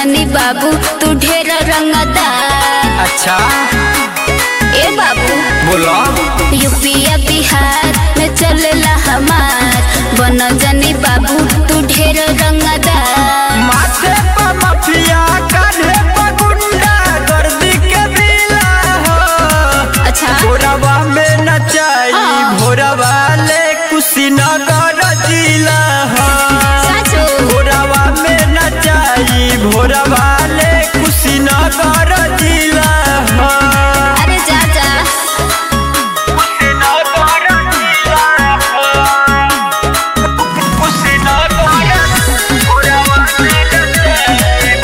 जानी बाबू तू ढेर रंगदार अच्छा ए बाबू बोलो यूपीया बिहार में चलेला हमार बन जानी बाबू तू ढेर रंगदार माथे पर मफिया कान्हे पर गुंडा गर्दी के बिला हो अच्छा भोरवा में नचाई हाँ। भोरवा ले कुशीनगर जिला हो साचो भोरवा में नचाई भोरवा ले कुशीनगर जिला हो अरे जा जा कुशीनगर जिला हो कुशीनगर भोरवा में नचाई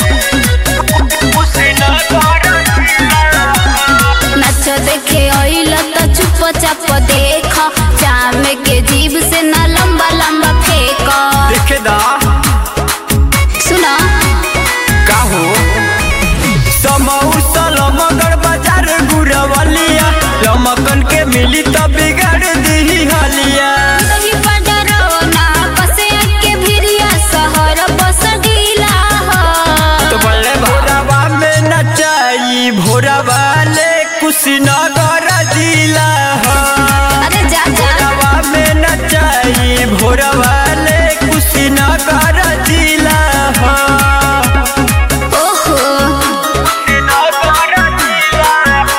कुशीनगर जिला हो नाच देखे अइल त चुप चाप देख जाम के जीभ से ना लंबा लंबा फेंक देखे दा सुना का हो समऊ सलमगर बाजार गुरवलिया लमकन के मिली त बिगाड़ दी हलिया दही बडरो ना बसे के भिरिया शहर बस ढीला हो तो बल्ले भोरवा में नचाई भोरवा ले कुशीनगर जिला हो अरे जा जा भोरवा में नचाई भोरवा ले कुशीनगर जिला हो ओहो कुशीनगर जिला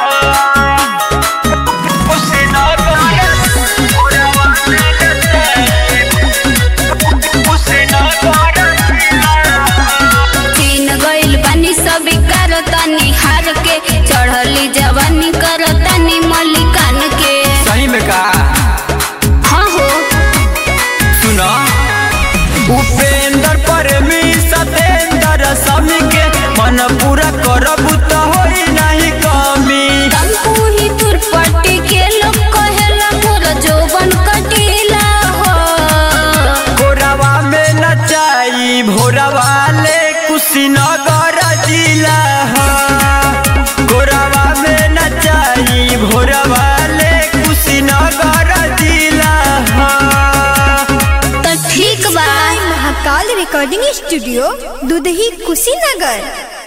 हो कुशीनगर भोरवा में नचाई कुशीनगर जिला हो तीन गइल बानी सब करतानी हार के चढ़ली जवानी करतानी मलिकान के सही में का हाँ हो सुना उपेंद्र प्रेमी सतेंद्र समी के मन पूरा करबू तो होई नहीं कमी तमकू ही तुरपट्टी के लोग कहेला मोर जोबन कटीला हो भोरवा में नचाई भोरवा ले कुशीनगर जिला हो भोरवा में नचाई भोरवा ले कुशीनगर जिला हो तो ठीक बा महाकाल रिकॉर्डिंग स्टूडियो दुधही कुशीनगर